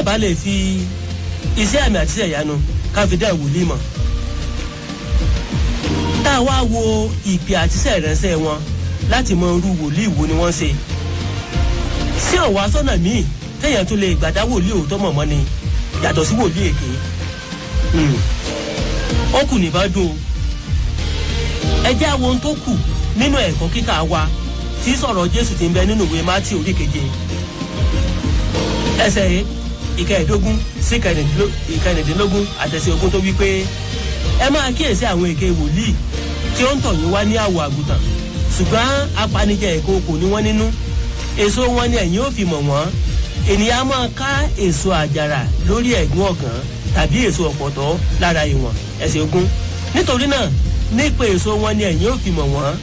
a bá lè fi iṣẹ́ àmì àti iṣẹ́ ìyanu ká fi dá ìwòlíì mọ̀ tá a wá wo ìpè àti iṣẹ́ ìránṣẹ́ wọn láti mọ irú wòlíì wo ni wọ́n ṣe sí ọ̀wá sọ́nà míì téèyàn tó lè gbàdá wòlíì òótọ́ mọ̀ mọ́ ni yàtọ̀ sí wòlíì èké ó kù ní bá dùn o ẹ jẹ́ àwọn ohun tó kù nínú ẹ̀kọ́ kíkà wa tí sọ̀rọ̀ jésù ti ń bẹ nínú ìwé mátì orí keje ẹsẹ̀ ìkẹẹ̀ẹ́dógún sí ìkẹrìndínlógún àtẹ̀sí ogún tó wí pé ẹ máa kíyèsí àwọn èké wòlíì tí ó ń tọ̀ yín wá ní àwọ̀ àgùntàn ṣùgbọ́n apanijẹ ẹ̀kọ́ kò ní wọ́n nínú èso wọn ni ẹ̀yin ò fi mọ̀ wọ́n ènìyàn máa ká èso àjàrà lórí ẹ̀gún ọ̀gàn tàbí èso ọ̀pọ̀tọ́ lára ìwọ̀n ẹsẹ̀ ogún nítorí náà nípa èso wọn ni ẹ̀yin ò fi mọ̀ wọ́n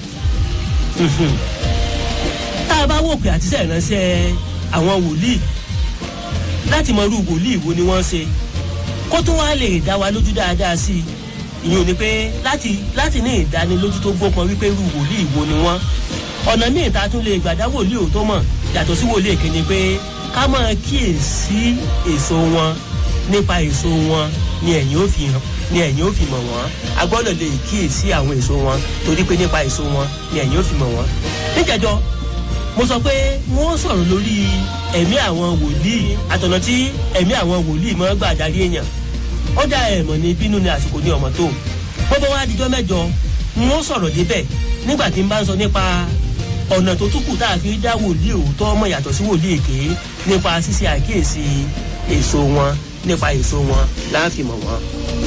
tá a bá wò pé àtisẹ́ ìránṣẹ́ àwọn wòlíì láti mọ irú wòlíì wo ni wọ́n ṣe kó tó wá lè dá wa lójú dáadáa sí i ìyẹn ò ní pé láti láti ní ìdánilójú tó gbópọn wípé irú wòlíì wo ni wọ́n ọ̀nà míì tá a tún lè gbàdá wòlíì òótọ́ mọ̀ yàtọ̀ sí wòlíì èké ni pé ká máa kíyèsí èso wọn nípa èso wọn ni ẹ̀yin ò fi hàn ni ẹ̀yin ò fi mọ̀ wọ́n a gbọ́dọ̀ lè kíyèsí àwọn èso wọn torí pé nípa èso wọn ni ẹ̀yin ò fi mọ̀ wọ́n. níjẹ̀jọ́ mo sọ pé wọ́n sọ̀rọ̀ lórí ẹ̀mí àwọn wòlíì àtọ̀nà tí ẹ̀mí àwọn wòlíì máa gbà darí èèyàn ó dá ẹ̀mọ̀ ní bínú ni àsìkò ní ọmọ tó gbogbo wa dijọ́ mẹ́jọ wọ́n sọ̀rọ̀ débẹ̀ nígbà tí n bá ń sọ nípa ọ̀nà tó tún kù tá a fi dá wòlíì òótọ́ ọmọ yàtọ̀ sí wòlíì èké nípa ṣíṣe àkíyèsí èso wọn nípa èso wọn láàfin mọ̀ wọn.